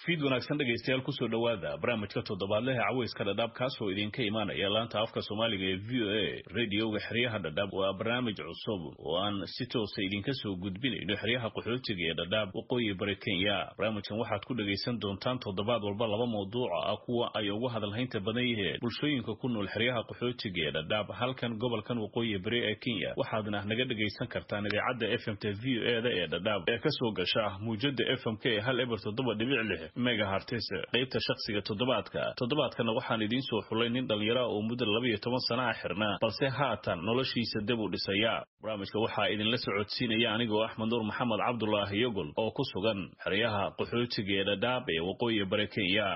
fiid wanaagsan dhegaystayaal kusoo dhowaada barnaamijka toddobaadlehe caweyska dhadhaab kaasoo idinka imaanaya laanta afka soomaaliga ee v o a radioga xeryaha dhadhaab waa barnaamij cusub oo aan si toosa idinka soo gudbinayno xeryaha qaxootiga ee dhadhaab waqooyi bari kenya barnaamijkan waxaad ku dhegaysan doontaan toddobaad walba laba mawduuca ah kuwa ay ugu hadalhaynta badan yihiin bulshooyinka ku nool xeryaha qaxootiga ee dhadhaab halkan gobolkan waqooyi bari ee kenya waxaadna naga dhegaysan kartaan idaacadda f m t v o e da ee dhadhaab ee kasoo gasha muujada f m k ee hal eber toddoba dhibic lix megahartes qaybta shakhsiga toddobaadka toddobaadkana waxaan idiin soo xulay nin dhallinyara oo muddo laba iyo toban sana a xirnaa balse haatan noloshiisa dib u dhisaya barnaamijka waxaa idinla socodsiinaya anigoo axmed nuur maxamed cabdulaahi yogol oo ku sugan xeryaha qaxootiga ee dhadhaab ee waqooyi bari kenya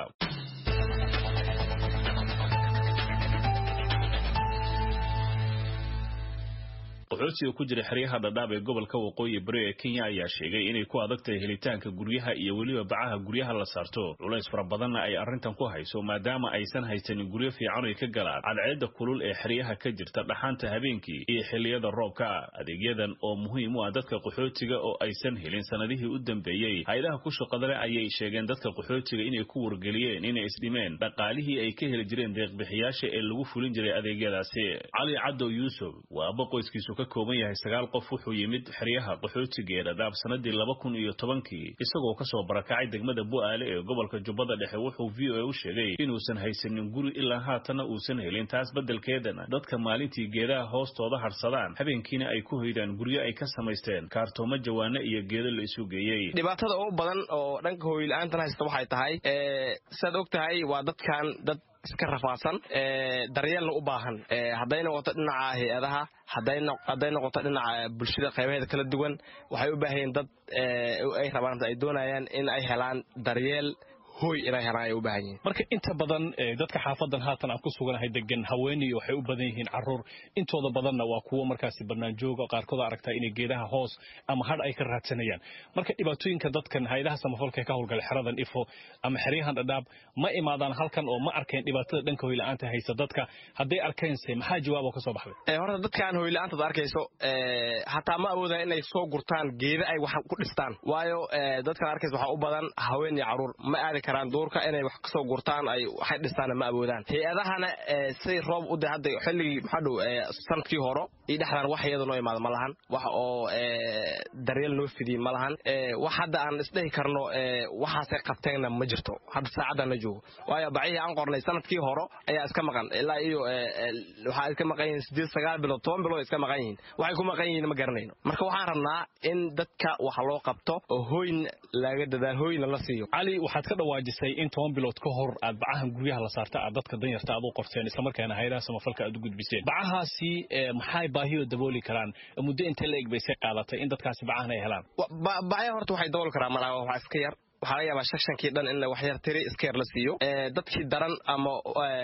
qaxootiga ku jira xeryaha dhadhaab ee gobolka waqooyi bari ee kenya ayaa sheegay inay ku adag tahay helitaanka guryaha iyo weliba bacaha guryaha la saarto culays fara badanna ay arrintan ku hayso maadaama aysan haysanin guryo fiican ay ka galaan cadceedda kulul ee xeryaha ka jirta dhaxaanta habeenkii iyo xilliyada roobka adeegyadan oo muhiim u ah dadka qaxootiga oo aysan helin sanadihii u dambeeyey hay-adaha ku shaqadale ayay sheegeen dadka qaxootiga inay ku wargeliyeen inay isdhimeen dhaqaalihii ay ka heli jireen deeqbixiyaasha ee lagu fulin jiray adeegyadaasi cali cadow yuusuf waa aba qoyskiisu ka kooban yahay sagaal qof wuxuu yimid xeryaha qaxootiga ee dhadhaab sanadii laba kun iyo tobankii isagoo kasoo barakacay degmada bu'aale ee gobolka jubbada dhexe wuxuu v o a u sheegay inuusan haysanin guri ilaa haatanna uusan helin taas beddelkeedana dadka maalintii geedaha hoostooda harsadaan habeenkiina ay ku hoydaan guryo ay ka samaysteen kaartoomo jawaano iyo geedo la isu geeyey dhibaatada ugu badan oo dhanka hooyla-aantan haysta waxay tahay saad og tahay waa dadkan dad iska rafaadsan daryeelna u baahan hadday noqoto dhinaca hay-adaha hadday noqoto dhinaca bulshada qaybaheeda kala duwan waxay u baahanyiin dad ay rabaan ay doonayaan in ay helaan daryeel hoy inay helaan ay u baahan yihiin marka inta badan dadka xaafadan haatan aan ku suganahay degan haweeney waxay u badan yihiin caruur intooda badanna waa kuwo markaasi bannaan jooga qaarkood aragtaa inay geedaha hoos ama hadh ay ka raadsanayaan marka dhibaatooyinka dadkan hay-adaha samafalka ka howlgala xeradan ifo ama xeryahan dhadhaab ma imaadaan halkan oo ma arkeen dhibaatada dhanka hoyla-aanta haysa dadka hadday arkeense maxaa jawaab oo ka soo baxday horta dadkan hoyla-aantaad arkayso hataa ma awoodaan inay soo gurtaan geeda ay wax ku dhistaan waayo dadkan arkaysa waxaa u badan haween iyo caruur ma aadi duurka inay wax kasoo gurtaan ay waxay dhistaana ma awoodaan hay-adahana say roob u de hadda xilligii maxaa dhow sanadkii horo iyo dhexdaan wax iyada noo imaada ma lahan wax oo daryeel noo fidiye ma lahan wax hadda aan isdhehi karno waxaasay qabteenna ma jirto hadda saacaddan la joogo waayo bacihii aan qornay sanadkii horo ayaa iska maqan ilaa iyo waxaa iska maqan yihiin sideed sagaal bilood toban bilood iska maqan yihiin waxay ku maqan yihiin ma garanayno marka waxaan rabnaa in dadka wax loo qabto oo hooyn laga dadaal hooyna la siiyo cali waxaad ka dhawaajisay in toban bilood ka hor aad bacahan guryaha la saarta aad dadka danyarta aad u qorteen islamarkaana hay-adaha samafalka aad u gudbiseen bacahaasi maxay baahiyoo dabooli karaan muddo intee la eg baysay qaadatay in dadkaasi bacahan ay helaan bacya horta waxay dabooli karaan malaha waxaa iska yar waxaa laga yaabaa shakshankii dhan in wax yar tiri iska yar la siiyo dadkii daran ama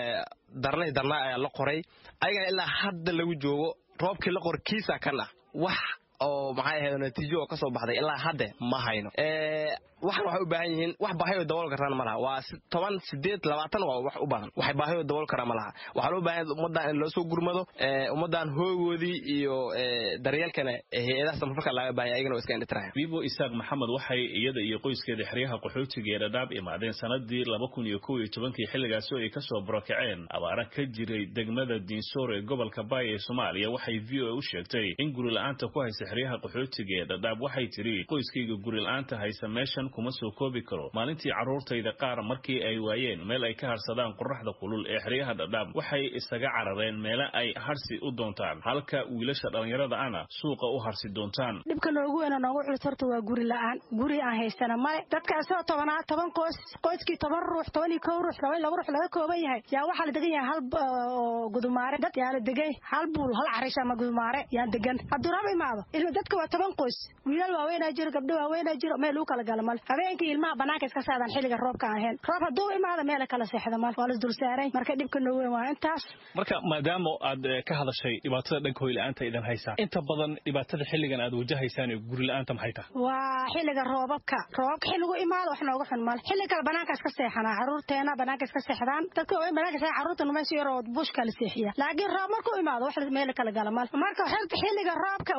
darnay darnaa ayaa la qoray ayagana ilaa hadda lagu joogo roobkii la qor kiisa kan ah wax oo maxay ahayd natiijo oo ka soo baxday ilaa hadde ma hayno waxan waxay u baahan yihiin wax baahiyoo dabool karaan ma laha waa toban sideed labaatan waa wax u badan waxay baahiyoo dabool karaan ma laha waxaa loo baahan ummaddan in loo soo gurmado ummaddan hoogoodii iyo daryeelkana hay-adaha samafalka laga baahanya ayagana waa iska indhitiraya vivo isaaq maxamed waxay iyada iyo qoyskeeda xeryaha qaxootiga ee dhadhaab imaadeen sanadii laba kun iyo kow iyo tobankii xilligaasi oo ay kasoo barakaceen abaara ka jiray degmada diinsoor ee gobolka baay ee soomaaliya waxay v o a u sheegtay in guri la-aanta ku haysa xeryaha qaxootiga ee dhadhaab waxay tiri qoyskayga guri la-aanta haysa meeshan kuma soo koobi karo maalintii carruurtayda qaar markii ay waayeen meel ay ka harsadaan qoraxda kulul ee xeryaha dhadhaab waxay isaga carareen meele ay harsi u doontaan halka wiilasha dhallinyarada ana suuqa u harsi doontaan dhibka noogu weyna noogu culus horta waa guri la-aan guri aan haysana male dadkaasoo tobanaa toban qoys qoyskii toban ruux toban iyo kow ruux toban laba ruux laga kooban yahay yaa waxaa la degan yahay hal gudumaare dad yaa la degay hal buul hal carish ama gudumaare yaan degan hadduu rab imaado ilma dadka waa toban qoys wiilal waaweynaa jiro gabdho waaweynaa jiro meel lagu kala gala male habeenkii ilmaha banaanka iska saadaan xilliga roobka aan ahayn roob hadduu imaado meela kala seexda male waa las dulsaaray marka dhibka noo weyn waa intaas marka maadaama aad ka hadashay dhibaatada dhanka hoyla-aanta idan haysaa inta badan dhibaatada xilligan aad wajahaysaan ee guri la-aanta maxay tahay waa xilliga roobabka roobabka xilligu imaado wax nooga xun male xilli kale banaanka iska seexanaa caruurteena banaanka iska seexdaan dadka waaweyn banaanka seexan caruurta meesha yaroo bushka la seexiya laakiin roob markuu imaado wax meel kala gala male marka xilliga roobka waa saas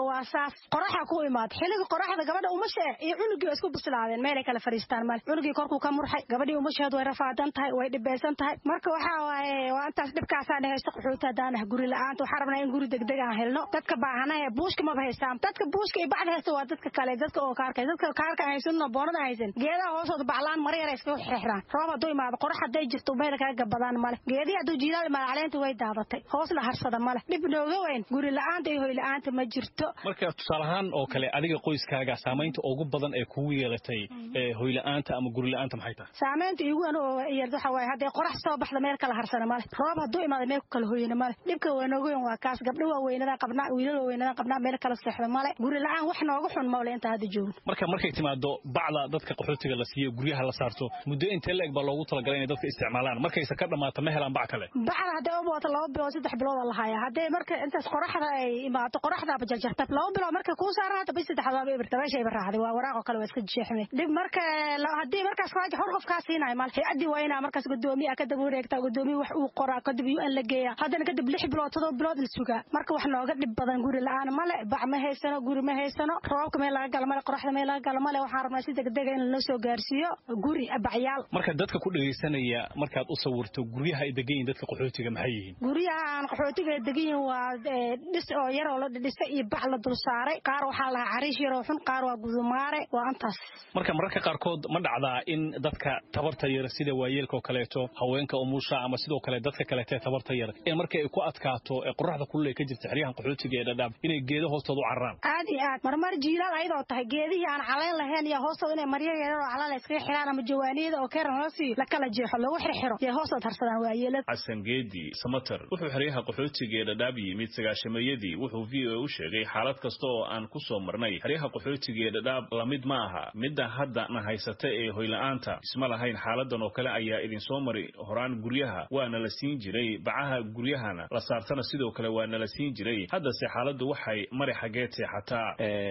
xilligaas qoraxa ku imaad xilliga qoraxda gabadha umasha eh iyo cunugii waa isku bislaadeen meelay kala fariistaan male cunugii korkuu ka murxay gabadhii umasheed way rafaadan tahay way dhibeysan tahay marka waxaa waaye waa intaas dhibkaasaa dhehaysto qaxooti haddaan ah guri la-aanta waxaa rabnaa in guri degdeg aan helno dadka baahanahe buushka maba haystaan dadka buushka iyo bacda haysta waa dadka kale dadka oo kaarka dadka kaarka aan haysanno boonada haysan geedaha hoosooda baclaan mara yara iskaga xirxiraan roob hadduu imaado qorax hadday jirto meel kaga gabadaan male geedihi hadduu jiilaal imaado caleenta way daadatay hoos la harsada male dhib nooga weyn guri la-aanta iyo hoy la-aanta ma jirto marka tusaale ahaan oo kale adiga qoyskaaga saamaynta ugu badan ee kugu yeelatay hoy la-aanta ama guri la-aanta maxay tahay saamaynta igu weyn oo yar waxa waaye hadday qorax soo baxda meel kala harsana male roob hadduu imaado meel ku kala hoyana male dhibka waa nooga weyn waa kaas gabdho waaweynadaan qabnaa wiilal waaweynadaan qabnaa meel kala seexda male guri la-aan wax nooga xun mawle inta hadda joogno marka markay timaado bacda dadka qaxootiga la siiyo guryaha la saarto muddo intee la eg baa loogu talagalay inay dadka isticmaalaan markayse ka dhammaata ma helaan bac kale bacda hadday u booto laba bilood saddex bilood la hayaa hadday marka intaas qoraxda ay imaato qoraxdaaba jarjarta laba bilood markay kuu saaran hata bis saddexaad waaba ibirta meeshayba raacday waa waraaqoo kale waa iska jeexmay dhib marka haddii markaas raaja hor qof kaa siinayo mal hay-addii waa inaa markaas gudoomiya ka daba wareegtaa gudoomiya wax uu qoraa kadib u n la geeyaa haddana kadib lix bilood todoba bilood la sugaa marka wax nooga dhib badan guri la-aan male bac ma haysano guri ma haysano roobka meel laga gala male qoraxda meel laga gala male waxaan rabnaa si degdega in lanoo soo gaarsiiyo guri bacyaal marka dadka ku dhegaysanaya markaad u sawirto guryaha ay degan yihin dadka qaxootiga maxay yihiin guryaha aan qaxootiga degan yihin waa dhis oo yaroo la dhisay iyo bac la dul saaray qaar waxaa lahaa cariish yaroo xun qaar waa gudumaare waa antaas marka mararka qaarkood ma dhacdaa in dadka tabarta yar sida waayeelka oo kaleeto haweenka umusha ama sidoo kale dadka kaleete tabarta yar in markii ay ku adkaato ee qoraxda kulul ay ka jirta xeryahan qaxootiga ee dhadhaab inay geedo hoostooda u cararaan aad iyo aad marmar jiilaal ayadoo tahay geedihii aan calayn lahayn iyo hoostooda inay maryo yarar oo calal iskaga xiraan ama jawaaniyada oo keeran loo siiyo la kala jeexo lagu xirxiro iyo hoostood harsadaan waayeelada xasan geedi samater wuxuu xeryaha qaxootiga ee dhadhaab yimid sagaashameeyadii wuxuu v o a u sheegay xaalad kasta oo aan ku soo marnay xeryaha qaxootiga ee dhadhaab lamid ma aha midda hadda na haysata ee hoyla'aanta isma lahayn xaaladan oo kale ayaa idinsoo mari horaan guryaha waana la siin jiray bacaha guryahana la saartana sidoo kale waana la siin jiray haddase xaaladdu waxay mari xaggeed seexataa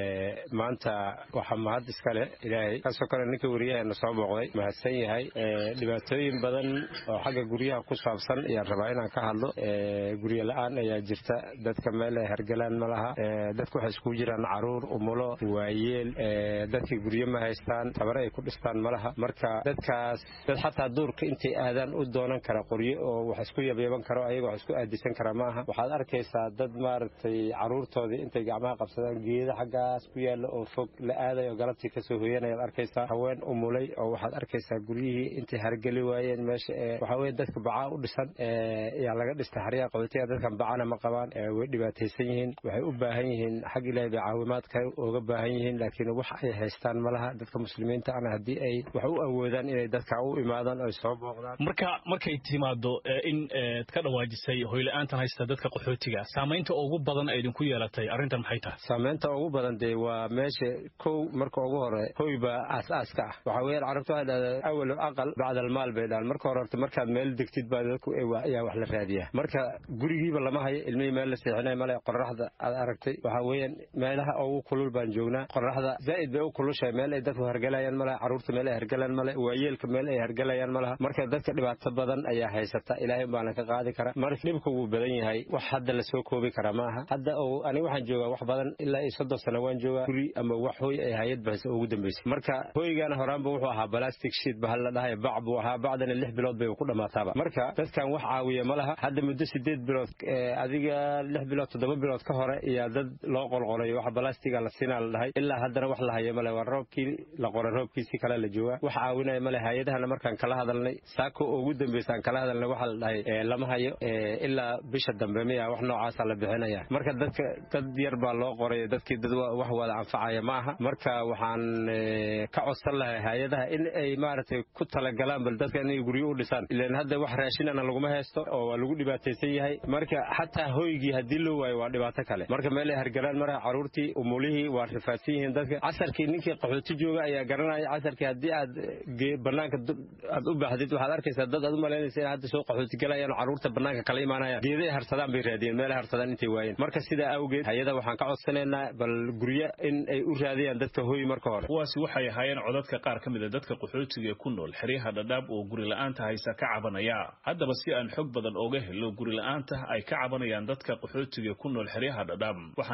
maanta waxaa mahad iskale ilaahay kaasoo kale ninka wariyaheena soo booqday mahadsan yahay dhibaatooyin badan oo xagga guryaha ku saabsan ayaan rabaa inaan ka hadlo guryo la-aan ayaa jirta dadka meel ay hergalaan ma laha dadka waxay iskugu jiraan caruur umulo waayeel dadkii guryo ma haystaan tabare ay ku dhistaan ma laha marka dadkaas dad xataa duurka intay aadaan u doonan kara qoryo oo wax isku yabyaban karo ayaga wax isku aadisan kara ma aha waxaad arkaysaa dad maaragtay caruurtoodii intay gacmaha qabsadaan geeda xaggaas ku yaalla oo fog la aadayo galabtii kasoo hoyanayaad arkaysaa haween umulay oo waxaad arkaysaa guryihii intay hargeli waayeen meesha waxaa weye dadka bacaa u dhisan yaa laga dhistay xaryaha qaxootiga dadkan bacana ma qabaan way dhibaataysan yihiin waxay u baahan yihiin xag ilaahay bay caawimaadka uga baahan yihiin laakiin wax ay haystaan ma laha dadka muslimiinta ana haddii ay wax u awoodaan inay dadka u imaadaan oy soo booqdaan marka markay timaado in ka dhawaajisay hoyla-aantan haysta dadka qaxootiga saamaynta ugu badan ay idinku yeelatay arrintan maxay tahay saamaynta ugu badan dee waa meesha kow marka ugu hore hoy baa aas-aaska ah waxaa weeyaan carabtu waxay dhahdaa awal aqal bacda almaal bay dhahan marka hore horta markaad meel degtid baa dadku ayaa wax la raadiyaa marka gurigiiba lama hayo ilmihii meel la seexinay male qoraxda aad aragtay waxaa weeyaan meelaha ugu kulul baan joognaa qoraxda zaa'id bay u kulushahay meel ay dadku hergalayaan male caruurta meel ay hergalaan male waayeelka meel ay hergalayaan malaha marka dadka dhibaato badan ayaa haysata ilaahay baana ka qaadi kara marka dhibka wuu badan yahay wax hadda lasoo koobi kara maaha hadda aniga waxaan joogaa wax badan ilaa iyo soddon sano waan joogaa guri ama wax hoy ay hayad bahaysa ugu dambaysay marka hoygana horaanba wuxuu ahaa balastic sheet bahal la dhahay bac buu ahaa bacdana lix bilood bay ku dhammaataaba marka dadkan wax caawiya ma laha hadda muddo sideed bilood adiga lix bilood toddoba bilood ka hore iyaa dad loo qolqolay wax balastiga la siinaa la dhahay ilaa haddana wax la hayo male waa roobkii la qoray roobkiisi kale la joogaa wax caawinaya male hay-adahana markaan kala hadalnay saako ugu dambaysaan kala hadalnay waxaa la dhahay lama hayo ilaa bisha dambe miya wax noocaasa la bixinaya marka dadka dad yar baa loo qoray dadkii dad wax wada anfacaya ma aha marka waxaan ka codsan lahay hay-adaha in ay maaragtay ku talagalaan bal dadka inay guryo u dhisaan ilan hadda wax raashinana laguma haysto oo waa lagu dhibaataysan yahay marka xataa hoygii haddii loo waayo waa dhibaato kale marka meel ay hargalaan maraha caruurtii umulihii waa rifaadsan yihiin dadka casarkii ninkii qaxooti jooga ayaa garanaya casarkii haddii aad banaanka aad u baahdid waxaad arkaysaa dad aad u malaynaysa in hadda soo qaxooti galayaan caruurta banaanka kala imaanayaan geeday harsadaan bay raadiyeen meelay harsadaan intay waayeen marka sidaa awgeed hay-ada waxaan ka codsanaynaa bal guryo in ay u raadiyaan dadka hoy marka hore kuwaasi waxay ahaayeen codadka qaar ka mid a dadka qaxootiga ku nool xeryaha dhadhaab oo guri la-aanta haysa ka cabanaya haddaba si aan xog badan ooga helo guri la-aanta ay ka cabanayaan dadka qaxootiga ku nool xeryaha dhadhaab waxaan isla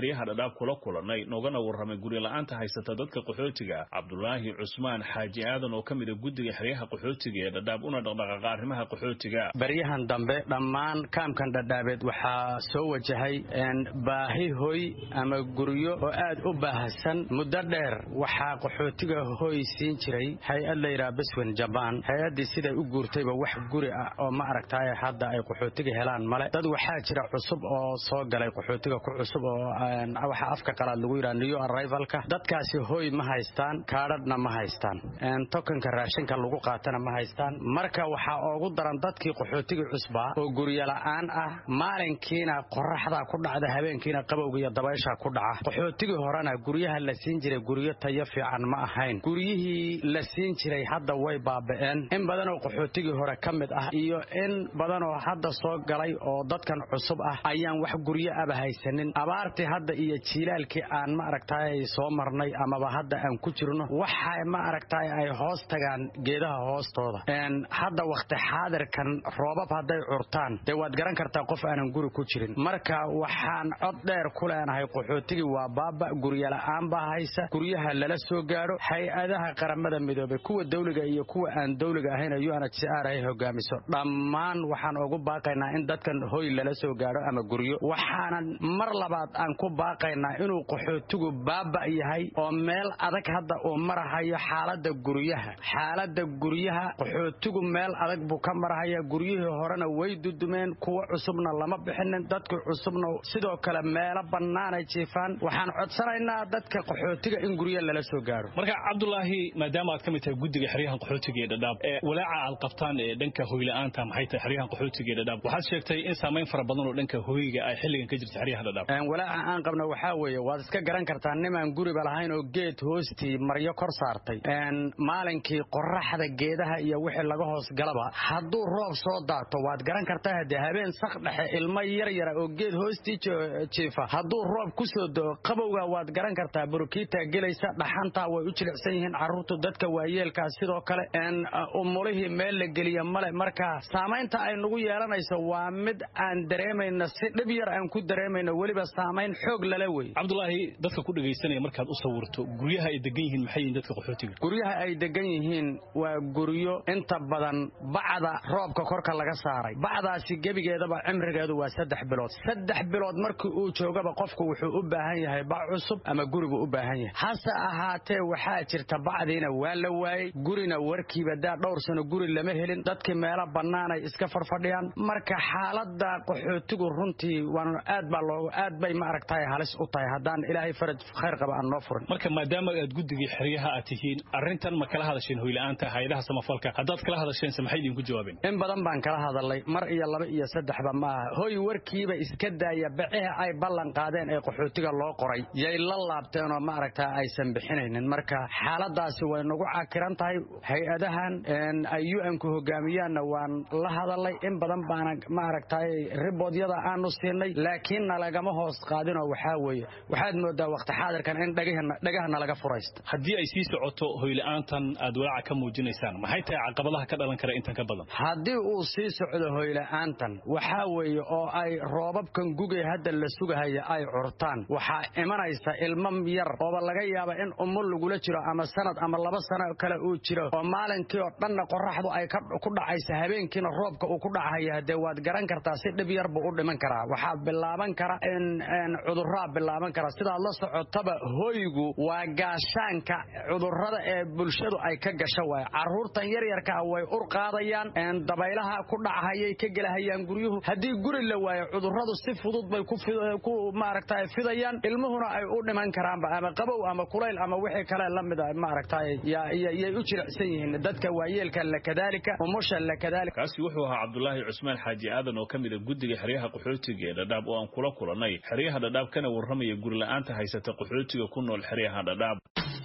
xeryaha dhadhaab kula kulanay noogana warramay guri la-aanta haysata dadka qaxootiga cabdulaahi cusmaan xaaji aadan oo ka mida guddiga xeryaha qaxootiga ee dhadhaab una dhaqdhaqaaqa arrimaha qaxootiga baryahan dambe dhammaan kaamkan dhadhaabeed waxaa soo wajahay baahi hoy ama guryo oo aad u baahsan muddo dheer waxaa qaxootiga hoy siin jiray hay-ad layidhaha beswen jabaan hay-addii siday u guurtayba wax guri ah oo ma aragtaay hadda ay qaxootiga helaan male dad waxaa jira cusub oo soo galay qaxootiga ku cusub oo waxa afka qalaad lagu yidhaha new arrivalka dadkaasi hoy ma haystaan kaadhadhna ma haystaan tokanka raashinka lagu qaatana ma haystaan marka waxaa oogu daran dadkii qaxootiga cusbaa oo guryola'aan ah maalinkiina qoraxdaa ku dhacda habeenkiina qabowga iyo dabaysha ku dhaca qaxootigii horena guryaha la siin jiray guryo tayo fiican ma ahayn guryihii la siin jiray hadda way baaba'een in badanoo qaxootigii hore ka mid ah iyo in badanoo hadda soo galay oo dadkan cusub ah ayaan wax guryo aba haysanin abaartii hadda iyo jiilaalkii aan ma aragtaay soo marnay amaba hadda aan ku jirno waxa ma aragtaay ay hoos tagaan geedaha hoostooda hadda wakhti xaadirkan roobab hadday curtaan dee waad garan kartaa qof aanan guri ku jirin marka waxaan cod dheer ku leenahay qaxootigii waa baaba guryola'aan baa haysa guryaha lala soo gaadho hay-adaha qaramada midoobay kuwa dawliga iyo kuwa aan dawliga ahayn u n h c r ay hogaamiso dhammaan waxaan ugu baaqaynaa in dadkan hoy lala soo gaadho ama guryo waxaanan mar labaad aan ku baaqaynaa inuu qaxootigu baaba yahay oo meel adag hadda uu marahayo xaalada guryaha xaalada guryaha qaxootigu meel adag buu ka marahaya guryihii horena way dudumeen kuwa cusubna lama bixinin dadkii cusubna sidoo kale meelo bannaanay jiifaan waxaan codsanaynaa dadka qaxootiga in guryo lala soo gaadho marka cabdulaahi maadaama aad ka mid tahay guddiga xeryahan qaxootiga ee dhadhaab walaaca aad qabtaan ee dhanka hoyla'aanta maxay tahay xeryahan qaxootiga ee dhadhaab waxaad sheegtay in saamayn fara badan oo dhanka hoyga ay xilligan ka jirta xeryaha dhadhaab walaaca aan qabna waxaa weeye waad iska garan kartaa nimaan guriba lahayn oo geed hoostii maryo kor saartay maalinkii qoraxda geedaha iyo wixii laga hoos galaba hadduu roob soo daato waad garan kartaa haddee habeen sak dhexe ilmo yar yara oo geed hoostii jiifa hadduu roob ku soo doo qabowga waad garan kartaa burukiitaa gelaysa dhaxantaa way u jilicsan yihiin carruurtu dadka waayeelkaa sidoo kale umulihii meel la geliya male marka saamaynta ay nagu yeelanayso waa mid aan dareemayno si dhib yar aan ku dareemayno weliba saamayn xoog lala wey cabdulaahi dadka ku dhegaysanaya markaad u sawirto guryaha ay degan yihiin maxay yihiin dadka qaxootiga guryaha ay degan yihiin waa guryo inta badan bacda roobka korka laga saaray bacdaasi gebigeedaba cimrigeedu waa saddex bilood saddex bilood markii uu joogaba qofku wuxuu u baahan yahay bac cusub ama gurigu u baahan yahay hase ahaatee waxaa jirta bacdiina waa la waayey gurina warkiiba daa dhowr sano guri lama helin dadkii meelo bannaanay iska farfadhiyaan marka xaalada qaxootigu runtii waan aad baa loo aad bay ma aragtahay halis u tahay haddaan ilaahay faraj khayr qaba aan noo furin marka maadaama aad guddigii xeryaha aad tihiin arrintan ma kala hadasheen hoyla'aanta hayadaha samafalka haddaad kala hadasheense maxay idinku jawaabeen in badan baan kala hadalay mar iyo laba iyo saddexba maaha hoy warkiiba iska daaya baciha ay ballan qaadeen ee qaxootiga loo qoray yay la laabteenoo ma aragtaa aysan bixinaynin marka xaaladaasi way nagu cakiran tahay hay-adahan ay u-nku hogaamiyaanna waan la hadalay in badan baana ma aragtay riboodyada aanu siinay laakiin nalagama hoos qaadinoo waxaa weeye waxaad moodaa waqti xaadirkan in dhagaha nalaga furaysta haddii ay sii socoto hoyla'aantan aad walaaca ka muujinaysaan maxay tahay caqabadaha ka dhalan kara intan ka badan haddii uu sii socdo hoyla'aantan waxaa weeye oo ay roobabkan gugay hadda la sugahaya ay curtaan waxaa imanaysa ilmo yar ooba laga yaaba in umul lagula jiro ama sanad ama laba sano kale uu jiro oo maalinkii oo dhanna qoraxdu ay ku dhacaysa habeenkiina roobka uu ku dhacaya dee waad garan kartaa si dhib yar buu u dhiman karaa waxaa bilaaban kara in cuduraa bilaaban kara sidaad la socotaba hoygu waa gaashaanka cudurrada ee bulshadu ay ka gasho waay caruurtan yaryarkaa way ur qaadayaan dabaylaha ku dhachayay ka gelahayaan guryuhu haddii guri la waayo cudurradu si fudud bay ku maaragta fidayaan ilmuhuna ay u dhiman karaanba ama qabow ama kulayl ama wixii kale lamida maaragtay yay u jilicsan yihiin dadka waayeelka lakadaalika umusha lakadaalika kaasi wuxuu ahaa cabdulaahi cusmaan xaaji aadan oo ka mida guddiga xeryaha qaxootiga ee dhadhaab oo aan kula kulannay xeryaha dhadhaab kana warramaya gurila'aanta haysata qaxootiga ku nool xeryaha dhadhaab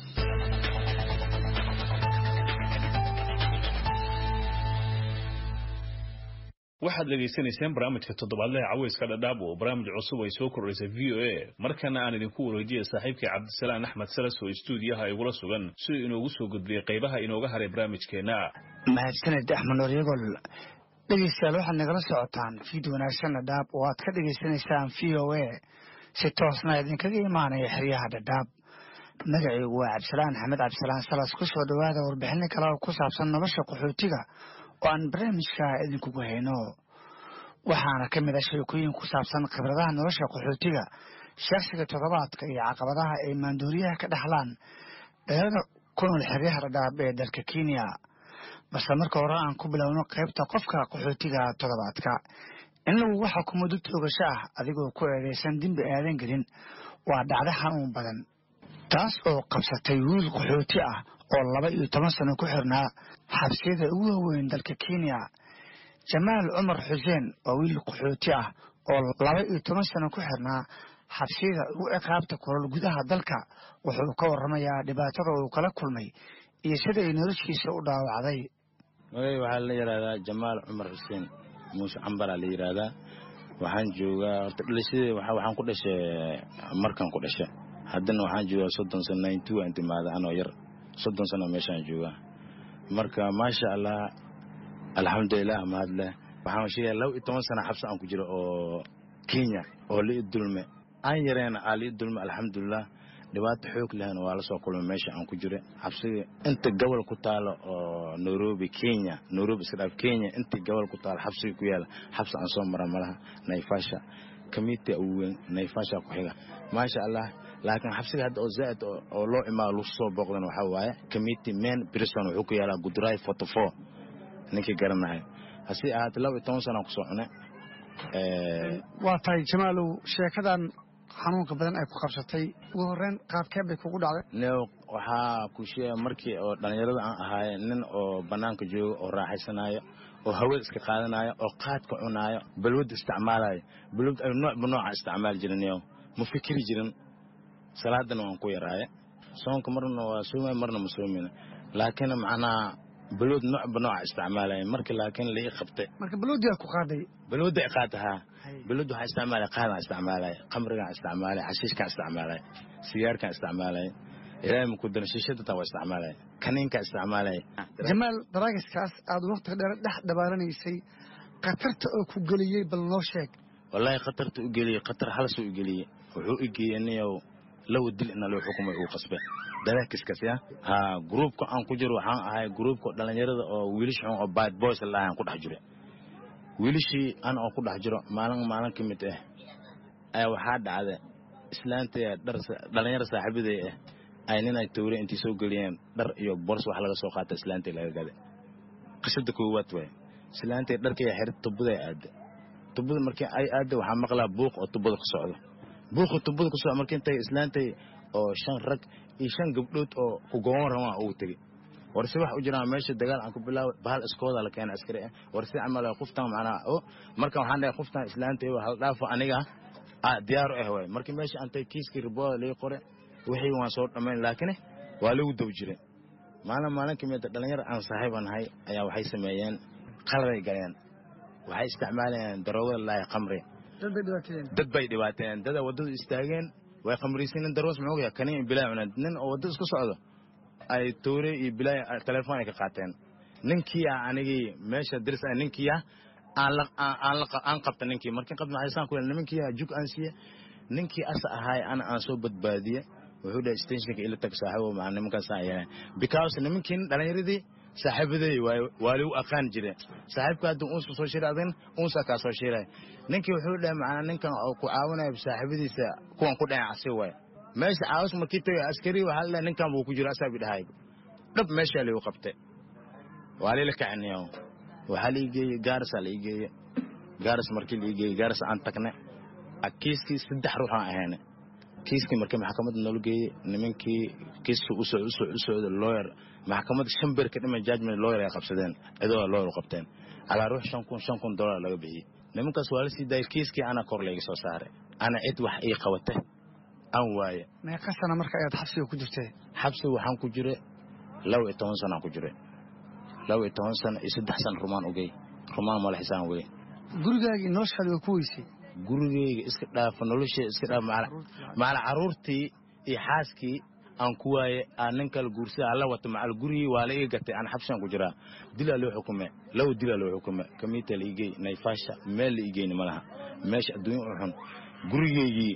waxaad dhegaysanayseen barnaamijka toddobaadlaha caweyska dhadhaab oo barnaamij cusub ay soo kordhaysay v o a markana aan idinku wareejiyay saaxiibkii cabdisalaan axmed salas oo istuudiyaha igula sugan siduu inoogu soo gudbiyey qaybaha inooga haray barnaamijkeenna mahadsaned axmed nooryagol dhegeystayaal waxaad nagala socotaan fiid wanaagsan dhadhaab oo aad ka dhegaysanaysaan v o a si toosna idinkaga imaanaya xeryaha dhadhaab magacaygu waa cabdisalaan axmed cabdisalaan salas ku soo dhowaada warbixino kale oo ku saabsan nolosha qaxootiga oo aan barnaamijka idinkugu hayno waxaana ka mid a sheekooyin ku saabsan khibradaha nolosha qaxootiga shaksiga toddobaadka iyo caqabadaha ay maanduuriyaha ka dhaxlaan dhalada ku nool xeryaha dhadhaab ee dalka kenya balse marka hore aan ku bilowno qaybta qofka qaxootiga toddobaadka in lagu waxa kumuddo toogasho ah adigoo ku eedeysan dembi aadan gelin waa dhacdo xanuun badan taas oo qabsatay wiil qaxooti ah oo laba iyo toban sano ku xirnaa xabsiyada ugu waaweyn dalka kenya jamaal cumar xuseen waa wiil qaxooti ah oo laba iyo toban sano ku xirnaa xabsiyada ugu ciqaabta kulol gudaha dalka wuxuu ka warramayaa dhibaatada uu kala kulmay iyo sida ay noloshiisa u dhaawacday magay waxaa la yidhaahdaa jamaal cumar xuseen muuse cambaraa la yidhaahdaa waxaan joogaa horta dhalashadee waxaan ku dhashay markan ku dhashay haddana waxaan joogaa soddon sano ninety waan timaada anoo yar soddon sano meeshaan joogaa marka maasha allah alxamdulilah mahadleh waxaan sheegaya laba iyo toban sana xabsi aan ku jiro oo kenya oo lii dulme aan yareena aa lii dulme alxamdulilah dhibaato xoog lehna waa la soo kulmay meesha aan ku jira xabsiga inta gobol ku taalo oo nairobi kenya nairobi iska dhaaf kenya inta gobol ku taalo xabsiga ku yaala xabsi aan soo mara malaha naifasha committee ugu weyn naifasha ku xiga maasha allah laakiin xabsiga hadda oo zaa'id oo loo imaado lagu soo booqdana waxaa waaye committee main prison wuxuu ku yaalaa gudurai forty four ninkii garanahay hase ahaatee laba iyo toban sana kusoo cune waa tahay jamaalow sheekadan xanuunka badan ay ku qabsatay ugu horreyn qaabkee bay kugu dhacday new waxaa ku sheega markii oo dhallinyarada aan ahaaye nin oo bannaanka jooga oo raaxaysanaayo oo hawada iska qaadanayo oo qaadka cunaayo balwadda isticmaalayo balwad ay noocba nooca isticmaali jirin new ma fikiri jirin salaadana waan ku yaraaye soonka marna waa soomay marna ma soomina laakiin macnaha balwad noocba nooca isticmaalaya marka laakiin la ii qabtay marka balwaddiaa ku qaaday balwadda i qaata haa balwadda waxaa isticmaalaya qaadaan isticmaalaya qamrigaan isticmaalaya xashiishkaan isticmaalaya sigaarkaan isticmaalaya ilaahay maku daran shiishada taa waa isticmaalaya kaniinkaan isticmaalaya jamaal daraagiskaas aad waqtiga dheer dhex dhabaaranaysay khatarta oo ku geliyey bal noo sheeg wallaahi khatarta u geliyey khatar halasuu u geliyey wuxuu i geeyey niyow lawa dil ina loo xukumay uu qasbe daraakiskaas ya haa gruubka aan ku jiro waxaan ahay gruubka dhallinyarada oo wiilish xun oo bad boys la aan ku dhex jiro wiilishii ana oo ku dhex jiro maalin maalin ka mid ah ayaa waxaa dhacda islaantaya dhar dhallinyaro saaxiibaday ah ay nin ay towre intii soo geliyeen dhar iyo bors wax laga soo qaata islaantay laga gaday qisada koowaad waay islaantay dharkaya xerid tubaday aada tubada markii ay aada waxaa maqlaa buuq oo tubada ku socdo buuqa tubada ku socdo markii intay islaantay oo shan rag iyo shan gabdhood oo ku goban rabaan ugu tegey warse wax u jiraan meesha dagaal aan ku bilaaway bahal iskooda la keena askari ah warse camal qoftan macnaha o marka waxaan dhahay qoftan islaantay hal dhaafo aniga ah diyaar u ah waay markii meesha antay kiiskii ribooda laga qore wixii waan soo dhammayn laakiin waa lagu dab jiray maalin maalin kamid dhalinyar aan saaxiiba nahay ayaa waxay sameeyeen qaladay galeen waxay isticmaalayeen daroogada laahi khamri dad bay dhibaateen dada waddadu istaageen way khamriysiineen darwas muxuu yahay kaniin bilaa cuneen nin oo waddada isku socdo ay toore iyo bilaa telefoon ay ka qaateen ninkii ah anigii meesha diris ah ninkii ah aan la aan la aan qabta ninkii markii qabta maxay saan ku leeyahay ninkii ah jug aan siiye ninkii asa ahaay ana aan soo badbaadiye wuxuu dhahay stationka ila tag saaxiibo macna nimankaas aan yeelay because nimankii dhalinyaradii saaxiibaday waa lagu aqaan jire saaxiibka haddii uunsa soo shiray adin uunsa kaa soo shiray ninkii wuxuu dhahay macnaa ninkan oo ku caawinaya saaxiibadiisa kuwan ku dhacan casi waay meesha caawis markii tagay askari waxaa la dhahay ninkan buu ku jiro asaa bi dhahay dhab meeshaa lagu qabtay waa lila kaciniyo waxaa la igeeyey gaarisaa la igeeye gaaris markii la igeeyey gaaris aan tagne kiiskii saddex ruux aan ahayne kiiskii markii maxkamadda noola geeyey nimankii kiiska u socda lawyer maxkamadda shan beer ka dhiman judgment lawyer ay qabsadeen cidoo lawyer u qabteen calaa ruux shan kun shan kun dollar laga bixiyey nimankaas waa la sii daayay kiiskii ana kor layga soo saaray ana cid wax ii qabata aan waaye meeqa sana marka ayaad xabsiga ku jirtee xabsiga waxaan ku jiray laba iyo toban sanaan ku jiray laba iyo toban sano iyo saddex sano rumaan ogey rumaan mala xisaan wey gurigaagii noloshaadi waa ku weysay gurigeyga iska dhaafa nolosheeda iska dhaaf macala carruurtii iyo xaaskii aan ku waaye aan nin kala guursada alla wata macal gurigii waa la iga gatay aan xabsigan ku jiraa dilaa loo xukume laba dilaa loo xukume kamiita la igey nayfaasha meel la igeyni ma laha meesha adduunya u xun gurigeygii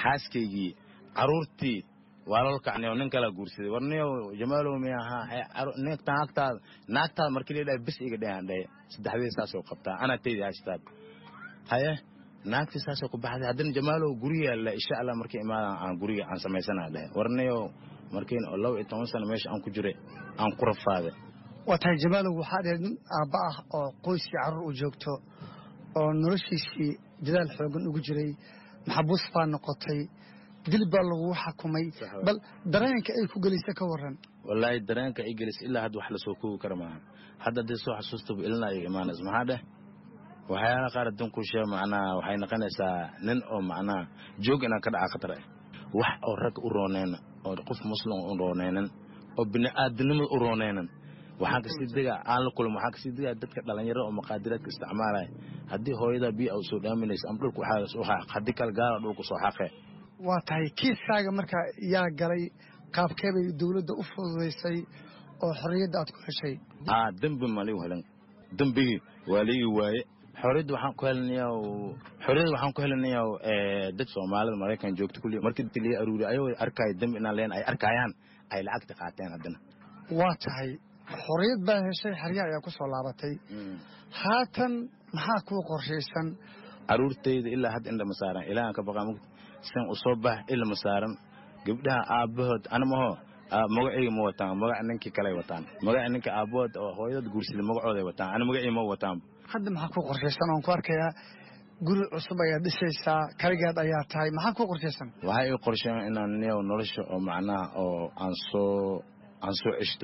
xaaskaygii caruurtii waa lol kacnay nin kala guursaday war niyow jamaalow mi ahaa nintan agtaada naagtaada markii la dhahay bis iga dhehan dhahe saddexdii saasoo qabtaa anaa taydi hashtaad haye naagtii saasoo ku baxday haddana jamaalow guriga la insha allah markii imaadan aan guriga aan samaysana dhahe war niyow markiin oo laba iyo toban sano meesha aan ku jiray aan ku rafaaday waa tahay jamaalow waxaa dheer nin aabba ah oo qoyskii carruur u joogto oo noloshiisii dadaal xoogan ugu jiray maxabuus baa noqotay dil baa lagugu xakumay bal dareenka ay ku gelisa ka waran wallaahi dareenka ay gelis ilaa hadda wax lasoo koogi kara maaha hadda haddii soo xasuustaba ilina ay imaanaysa maxaa dheh waxyaala qaar adduunku shee macnaha waxay noqonaysaa nin oo macnaha joog inaan ka dhaca khatar ah wax oo rag u rooneyna oo qof muslim u rooneynan oo bini'aadanimada u rooneynan waxaan kasii degaa aan la kulmo waxaan kasii degaa dadka dhalinyaro oo maqaadiraadka isticmaalaya haddii hooyada biyo u soo dhaaminaysa ama dhulka waxaa haddii kale gaala dhulka soo xaqee waa tahay kiiskaaga marka yaa galay qaabkee bay dowladda u fududaysay oo xorriyadda aad ku heshay aa dembi ma ligu helan dembigii waa liigi waaye xorriyadda waxaan ku helinayaa xorriyadda waxaan ku helinayaa dad soomaalida maraykan joogta kulli markii dadka laga aruuriy ayagoo arkaayo dembi inaan leen ay arkayaan ay lacagta qaateen haddana waa tahay xorriyad baa heshay xerya ayaa ku soo laabatay haatan maxaa kuu qorshaysan caruurtayda ilaa hadda indhama saaran ilaahan ka baqaa mugta san u soo bax ilama saaran gabdhaha aabbahood anamaho magacayga ma wataan magaca ninkii kaley wataan magaca ninka aabbahood oo hooyadad guursaday magacooday wataan ana magacii ma wataan hadda maxaa kuu qorshaysan oon ku arkayaa guri cusub ayaad dhisaysaa kaligeed ayaa tahay maxaa kuu qorshaysan waxay ii qorsheen inaan niyow nolosha oo macnaha oo aan soo aan soo ceshto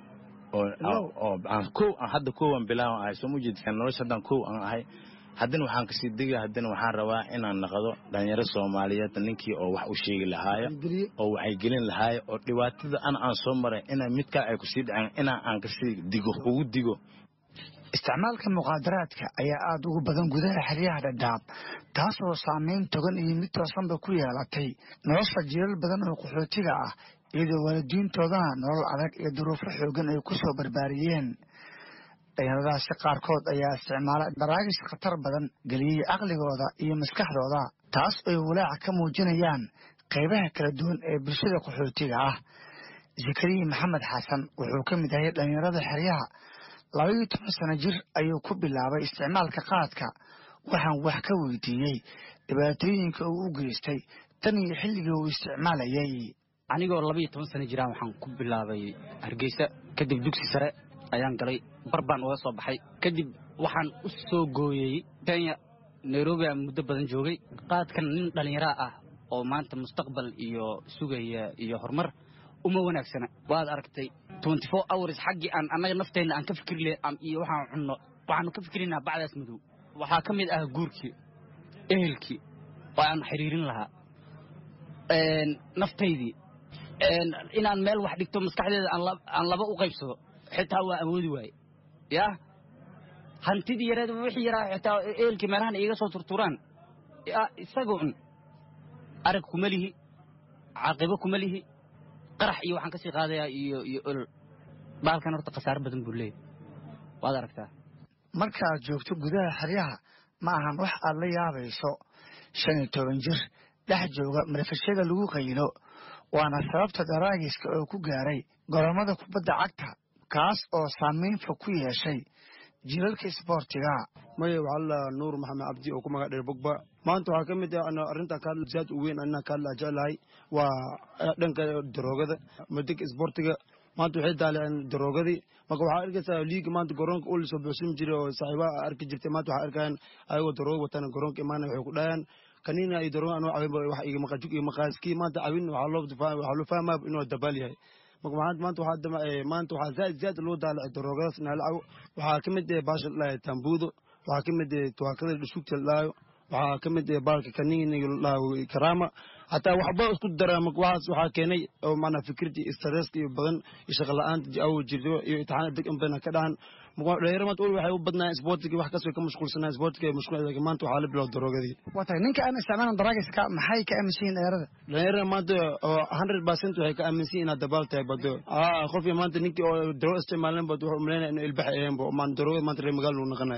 oo aan kow hadda kowaan bilaawan ahay soo mujeedkaan nolosha haddaan kow aan ahay haddana waxaan kasii dega haddana waxaan rabaa inaan naqdo dhalinyaro soomaaliyeed ninkii oo wax u sheegi lahaayo oo waxay gelin lahaayo oo dhibaatada ana aan soo maray ina mid kale ay kusii dhaceen inaa aan kasii digo ugu digo isticmaalka muqaadaraadka ayaa aada ugu badan gudaha xeryaha dhadhaab taasoo saameyn togan iyo mid toosanba ku yeelatay nolosha jiilal badan oo qaxootiga ah iyadoo waalidiintoodana nolol adag iyo duruufo xoogan ay ku soo barbaariyeen dhalinyaradaasi qaarkood ayaa isticmaala baraagis khatar badan geliyey caqligooda iyo maskaxdooda taas ay walaaca ka muujinayaan qaybaha kala duwan ee bulshada qaxootiga ah zakariya maxamed xasan wuxuu ka mid yahay dhalinyarada xeryaha labaiyo toban sano jir ayuu ku bilaabay isticmaalka qaadka waxaan wax ka weydiiyey dhibaatooyinka uu u geystay tan iyo xilligii uu isticmaalayay anigoo labaiyo toban sano jiraan waxaan ku bilaabay hargeysa kadib dugsi sare ayaan galay bar baan uga soo baxay kadib waxaan u soo gooyey kenya nairobi aan muddo badan joogay qaadkan nin dhallinyaraa ah oo maanta mustaqbal iyo sugaya iyo horumar uma wanaagsana waad aragtay twenty four hours xaggii aan annaga nafteenna aan ka fikri le iyo waxaan cunno waxaanu ka fikrinaa bacdaas madow waxaa ka mid ah guurkii ehelkii oo aan xiriirin lahaa naftaydii inaan meel wax dhigto maskaxdeeda aan laba u qaybsado xitaa waa awoodi waaye yaa hantidii yareed wixii yaraa xitaa eelkii meelahan iiga soo turturaan isagoon arag kuma lihi caaqibo kuma lihi qarax iyo waxaan ka sii qaadayaa iyo iyo olol baalkan horta khasaaro badan buu leeyahy waad aragtaa markaaad joogto gudaha xeryaha ma ahan wax aad la yaabayso shan iyo toban jir dhex jooga marfashada lagu qaylo waana sababta daraagiska oo ku gaaray goromada kubadda cagta kaas oo saamayn fog ku yeeshay jilalka isboortiga maya waxaa la nuur maxamed cabdi oo ku magac dheer bogba maanta waxaa ka mid ah arrinta ka hadla zaad u weyn anaa ka hadla jeclahay waa dhanka daroogada madega isboortiga maanta waxay daaleen daroogadii marka waxaa arkaysaa liiga maanta garoonka ul soo buuxsin jiray oo saaxiibaha arki jirtay maanta waxaa arkayaan ayagoo darooga watana garoonka imaanaya waxay ku dhahayaan kanina ay darooga anoo cabin wax iga maqajuk iyo maqaaskii maanta cabin waxaa loo waxaa loo fahmaa inuu dabaal yahay marka maanta waxaa maanta waxaa zaaid zaaid loo daalacay daroogadaas naalacaw waxaa ka mid ah baasha ladhahay tambuudo waxaa ka mid ah tuwaakada dhashugta ladhahayo waxaa ka mid ah baalka kaniniga ladhahayo karaama hataa waxba isku daraa marka waxaas waxaa keenay oo maanaa fikirtii stresska iyo badan iyo shaqa la-aanta awo jirto iyo imtixaana deg inbana ka dhahan dhalinyaro maanta weli waxay u badnaan isboortiga wax kas way ka mashquulsanaa isboortiga ay mashquul laakiin maanta waxaa la bilow daroogadii waa tahay ninka aan isticmaalan daraagiska maxay ka aaminsan yihin dhalinyarada dhalinyarada maanta oo hundred percent waxay ka aaminsan yihin inaad dabaal tahay bado qofkii maanta ninkii oo darooga isticmaalan bad wuxuu umaleynaya inuu ilbax aheenbo maan daroogada maanta reer magaal uu naqanayo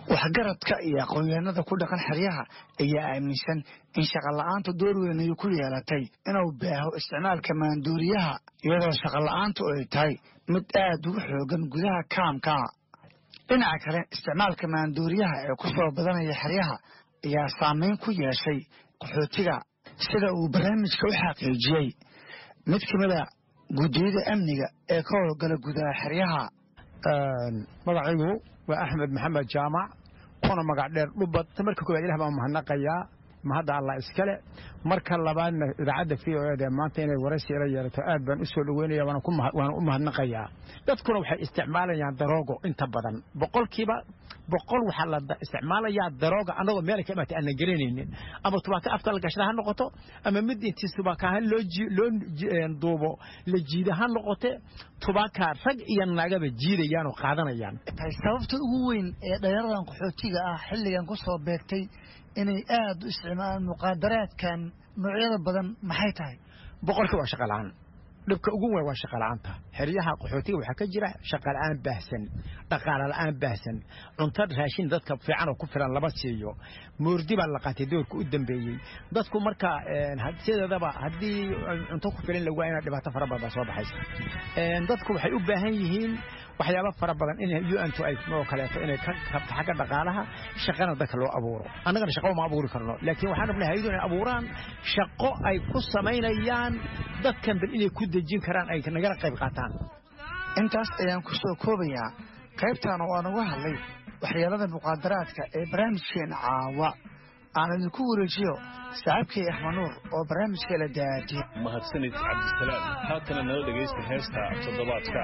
waxgaradka iyo aqoonyahanada ku dhaqan xeryaha ayaa aaminsan in shaqola'aantu door weyn ay ku yeelatay inuu baaho isticmaalka maandooriyaha iyadoo shaqola'aantu ay tahay mid aad ugu xoogan gudaha kaamka dhinaca kale isticmaalka maandooriyaha ee ku soo badanaya xeryaha ayaa saameyn ku yeeshay qaxootiga sida uu barnaamijka u xaqiijiyey mid ka mida guddiyada amniga ee ka howlgala gudaha xeryaha magacaygu waa axmed maxamed jaamac kuna magac dheer dhubad marka koowaad ilah baan mahadnaqayaa mahadda allah iskale marka labaadna idaacadda v o eda maanta inay waraysi ila yeelato aad baan u soo dhaweynaya waana u mahadnaqayaa dadkuna waxay isticmaalayaan daroogo inta badan boqolkiiba boqol waxaa la isticmaalayaa darooga annagoo meel ka imaatay aanan garanaynin ama tubaaka afka la gashada ha noqoto ama mid intii tubaaka ha loo loo duubo la jiida ha noqote tubaaka rag iyo naagaba jiidayaan oo qaadanayaan sababta ugu weyn ee dhalinyaradan qaxootiga ah xilligan ku soo beegtay inay aad u isticmaalaan muqaadaraadkan noocyada badan maxay tahay boqolka waa shaqa la'aan dhibka ugu weyn waa shaqa la'aanta xeryaha qaxootiga waxaa ka jira shaqa la'aan baahsan dhaqaale la'aan baahsan cunto raashin dadka fiican oo ku filan lama siiyo moordi baa la qaatay doorka u dambeeyey dadku marka sideedaba haddii cunto ku filan lagu waa dhibaato fara badan baa soo baxaysa dadku waxay u baahan yihiin waxyaaba fara badan in un-tu ay oo kaleeto inay ka kabto xagga dhaqaalaha shaqana dadka loo abuuro annagana shaqo ma abuuri karno laakiin waxaan rabnay hayadu inay abuuraan shaqo ay ku samaynayaan dadkan bal inay ku dejin karaan ay nagala qayb qaataan intaas ayaan ku soo koobayaa qaybtan oo aan uga hadlay waxyeelada muqaadaraadka ee barnaamijkeena caawa aan idinku wareejiyo saaxiibkay axmed nuur oo barnaamijka la daadiye mahadsanid cabdisalaam haatana nala dhegaysta heesta toddobaadka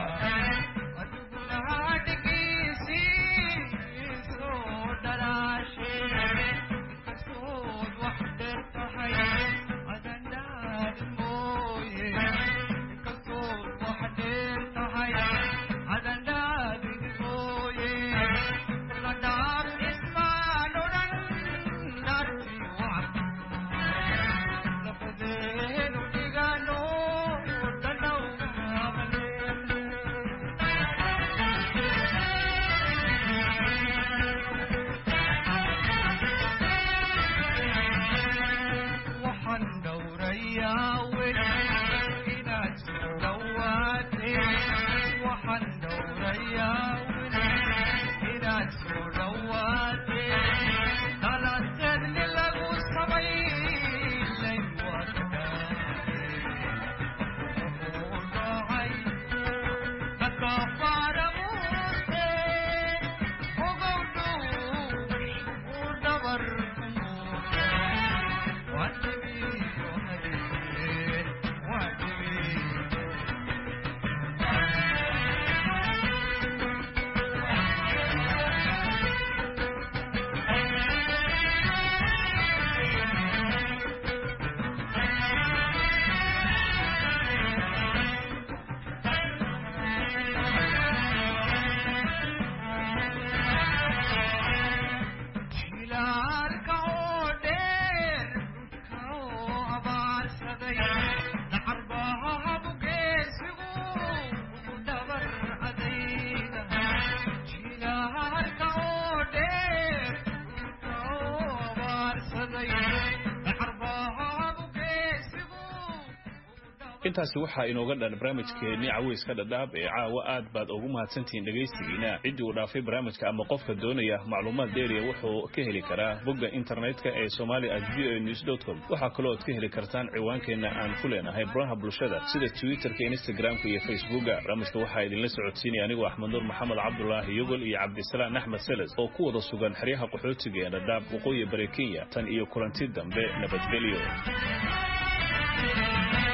intaasi waxaa inooga dhan barnaamijkeennii caweyska dhadhaab ee caawa aad baad ugu mahadsantihiin dhegaystigiina ciddii uu dhaafay barnaamijka ama qofka doonaya macluumaad dheeriya wuxuu ka heli karaa bogga internetka ee somali at v o news com waxaa kaloo ad ka heli kartaan ciwaankeenna aan ku leenahay baraha bulshada sida twitterka instagramka iyo facebooka barnaamijka waxaa idinla socodsiinaya anigoo axmed nuur maxamed cabdulaahi yogol iyo cabdisalaan axmed seles oo ku wada sugan xeryaha qaxootiga ee dhadhaab waqooyi bari kenya tan iyo kulanti dambe nabadgelyo